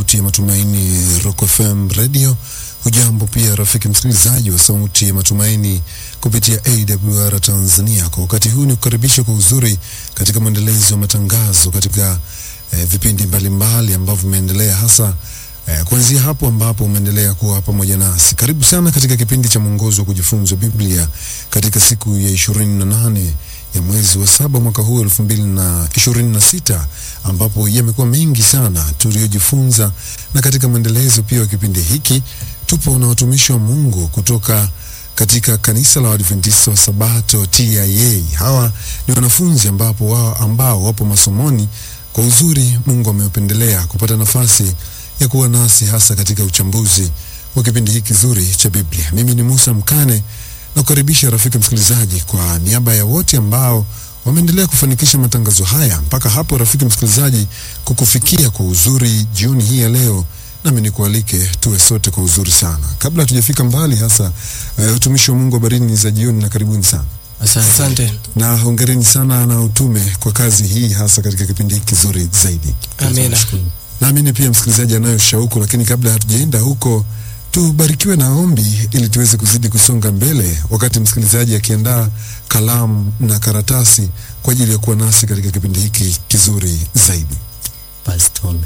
sauti ya matumaini Rock FM Radio. Hujambo pia rafiki msikilizaji wa sauti ya matumaini kupitia AWR Tanzania. Kwa wakati huu ni kukaribisha kwa uzuri katika mwendelezo wa matangazo katika eh, vipindi mbalimbali ambavyo vimeendelea hasa eh, kuanzia hapo ambapo umeendelea kuwa pamoja nasi. Karibu sana katika kipindi cha mwongozo wa kujifunza Biblia katika siku ya ishirini na nane ya mwezi wa saba mwaka huu elfu mbili na ishirini na sita ambapo yamekuwa mengi sana tuliyojifunza, na katika mwendelezo pia wa kipindi hiki tupo na watumishi wa Mungu kutoka katika kanisa la Waadventista wa Sabato TIA. Hawa ni wanafunzi ambapo wao ambao wapo masomoni. Kwa uzuri, Mungu amewapendelea kupata nafasi ya kuwa nasi hasa katika uchambuzi wa kipindi hiki kizuri cha Biblia. Mimi ni Musa Mkane na kukaribisha rafiki msikilizaji, kwa niaba ya wote ambao wameendelea kufanikisha matangazo haya mpaka hapo, rafiki msikilizaji, kukufikia kwa uzuri jioni hii ya leo, nami nikualike tuwe sote kwa uzuri sana. Kabla hatujafika mbali, hasa uh, utumishi wa Mungu, habarini za jioni na karibuni sana Asante. na hongereni sana na utume kwa kazi hii, hasa katika kipindi hiki kizuri zaidi. Amina. Naamini pia msikilizaji anayo shauku, lakini kabla hatujaenda huko, tubarikiwe na ombi ili tuweze kuzidi kusonga mbele, wakati msikilizaji akiandaa kalamu na karatasi kwa ajili ya kuwa nasi katika kipindi hiki kizuri zaidi. Basi tuombe.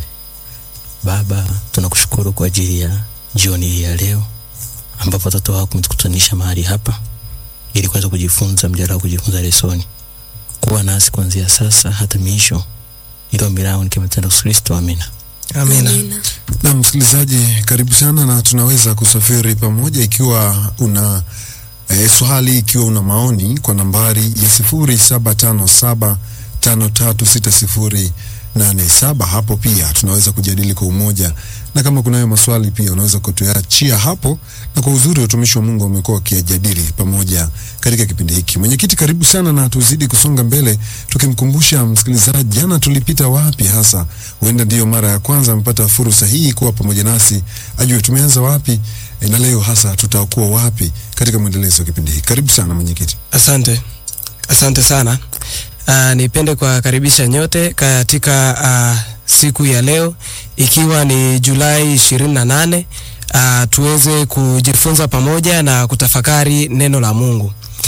Baba, tunakushukuru kwa ajili ya jioni hii ya leo ambapo watoto wako umetukutanisha mahali hapa ili kuweza kujifunza mjadala wa kujifunza lesoni. Kuwa nasi kuanzia sasa hata miisho, ili ombi langu nikimatenda Yesu Kristo, amina. Amina. Na msikilizaji, karibu sana, na tunaweza kusafiri pamoja ikiwa una e, swali, ikiwa una maoni kwa nambari ya sifuri saba tano saba tano tatu sita sifuri nane saba. Hapo pia tunaweza kujadili kwa umoja, na kama kunayo maswali pia unaweza kutuachia hapo, na kwa uzuri watumishi wa Mungu wamekuwa wakiyajadili pamoja katika kipindi hiki. Mwenyekiti, karibu sana, na tuzidi kusonga mbele tukimkumbusha msikilizaji, jana tulipita wapi hasa. Huenda ndiyo mara ya kwanza amepata fursa hii kuwa pamoja nasi, ajue tumeanza wapi e, na leo hasa tutakuwa wapi katika mwendelezo wa kipindi hiki. Karibu sana mwenyekiti. Asante, asante sana. Uh, nipende kuwakaribisha nyote katika uh, siku ya leo ikiwa ni Julai ishirini na nane uh, tuweze kujifunza pamoja na kutafakari neno la Mungu.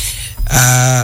Uh,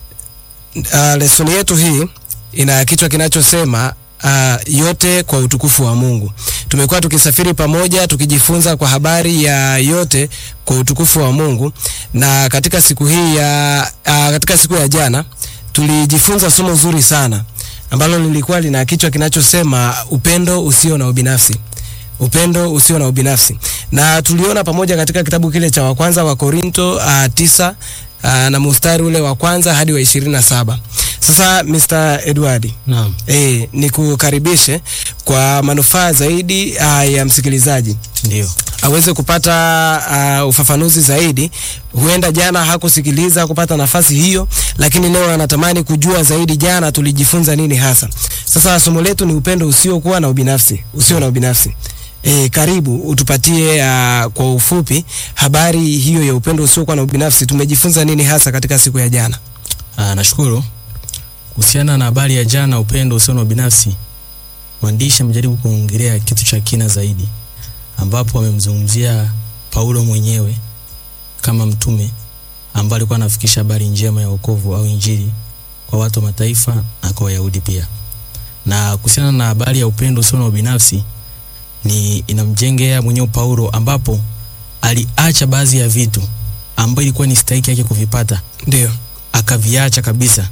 uh, lesoni yetu hii ina kichwa kinachosema uh, yote kwa utukufu wa Mungu. Tumekuwa tukisafiri pamoja tukijifunza kwa habari ya yote kwa utukufu wa Mungu, na katika siku hii ya uh, katika siku ya jana tulijifunza somo zuri sana ambalo lilikuwa lina kichwa kinachosema upendo usio na ubinafsi. Upendo usio na ubinafsi, na tuliona pamoja katika kitabu kile cha wa kwanza wa Korinto uh, tisa uh, na mstari ule wa kwanza hadi wa ishirini na saba. Sasa Mr. Edward, Naam. eh, nikukaribishe kwa manufaa zaidi uh, ya msikilizaji Ndio. aweze kupata uh, ufafanuzi zaidi. Huenda jana hakusikiliza kupata nafasi hiyo, lakini leo anatamani kujua zaidi, jana tulijifunza nini hasa. Sasa somo letu ni upendo usiokuwa na ubinafsi, usio na ubinafsi. E, karibu utupatie uh, kwa ufupi habari hiyo ya upendo usiokuwa na ubinafsi. Tumejifunza nini hasa katika siku ya jana? Ah, nashukuru. Kuhusiana na habari ya jana, upendo usio na ubinafsi, mwandishi amejaribu kuongelea kitu cha kina zaidi, ambapo amemzungumzia Paulo mwenyewe kama mtume ambaye alikuwa anafikisha habari njema ya wokovu au injili kwa watu wa mataifa na kwa Wayahudi pia. Na kuhusiana na habari ya upendo usio na ubinafsi, ni inamjengea mwenyewe Paulo, ambapo aliacha baadhi ya vitu ambayo ilikuwa ni stahiki yake kuvipata Ndio, akaviacha kabisa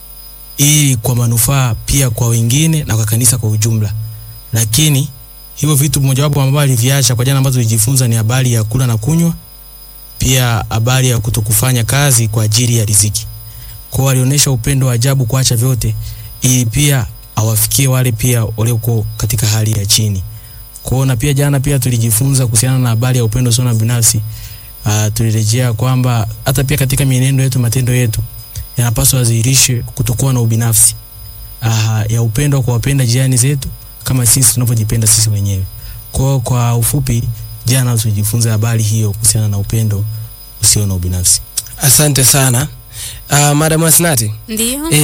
ili kwa manufaa pia kwa wengine na kwa kanisa kwa ujumla. Lakini hivyo vitu mojawapo ambavyo aliviacha kwa jana ambazo tulijifunza ni habari ya kula na kunywa, pia habari ya kutokufanya kazi kwa ajili ya riziki. Kwa hiyo alionyesha upendo wa ajabu kuacha vyote ili pia awafikie wale pia walioko katika hali ya chini. Kwa hiyo na pia jana pia tulijifunza kuhusiana na habari ya upendo usio na binafsi. Uh, tulirejea kwamba hata pia katika mienendo yetu, matendo yetu yanapaswa yadhihirishe kutokuwa na ubinafsi uh, ya upendo kwa wapenda jirani zetu kama sisi tunavyojipenda sisi wenyewe. Kwa hiyo kwa ufupi, jana tulijifunza habari hiyo kuhusiana na upendo usio na ubinafsi. asante sana uh, Madam Asnati. Ndio. Eh,